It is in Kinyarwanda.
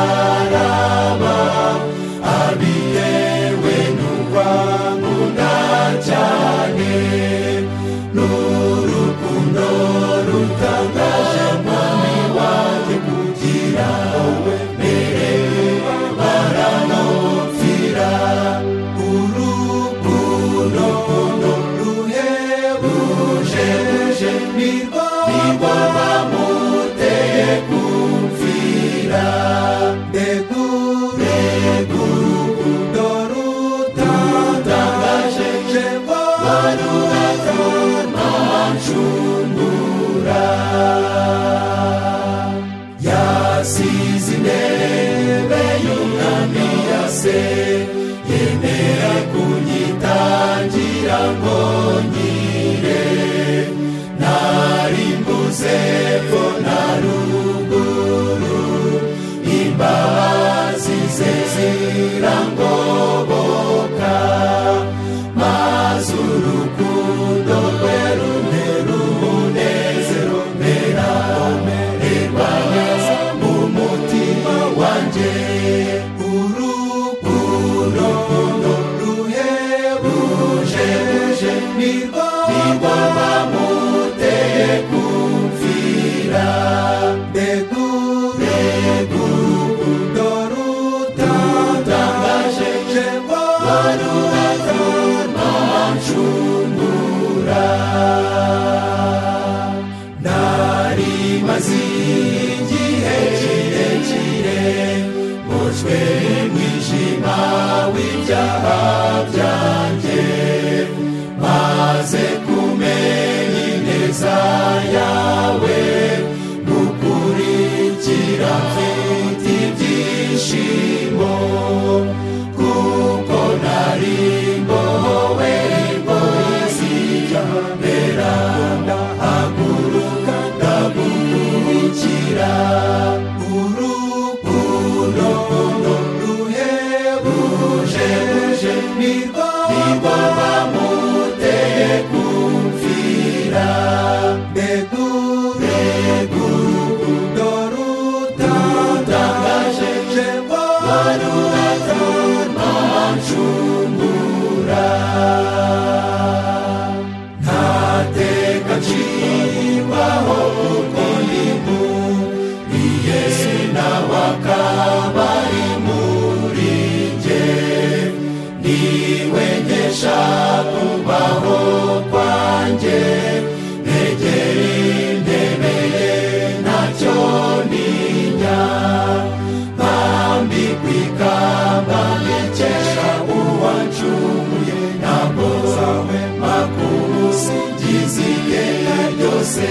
umusaraba abitewe n'ukwamuna cyane n'urukundo rutangaje mwami wanjye kugira wowe mbere baranopfira urukundo ruhebuje nirwo bamuteye kumfira ndegure urukundo rutangaje jyewe warurakaza nshungura yasize intebe y'umwami yase yemera kunyitangira ngo nkire nari mbuze ko na ruguru imbabazi ze zirangoboka maze urukundo rwe runtera umunezero meramererwa neza umutima wanjye urukundo ruhebuje nirwo bamuteye kumfira ndegure urukundo rutangaje jyewe warurakaza nshungura nari mazi igihe kirekire mboshywe n'umwijima w'ibyaha byanjye maze kumenya ineza yawe gukurikira mfite ibyishimo kuko nari mbohowe imbohe zijya mbera haguruka ndagukurikira urukundo ruhebuje nirwo bamuteye kumfira ndegure urukundo rutangaje jyewe warurakaza nshungura ntateka ncibwaho kuko ni muri yesu nawe akaba ari muri jye niwe ngesha kubaho kwanjye negera intebe ye ntacyo ntinya mbambikwa ikamba nekesha uwancunguye ntabwo zawe makuru singize igihe ryose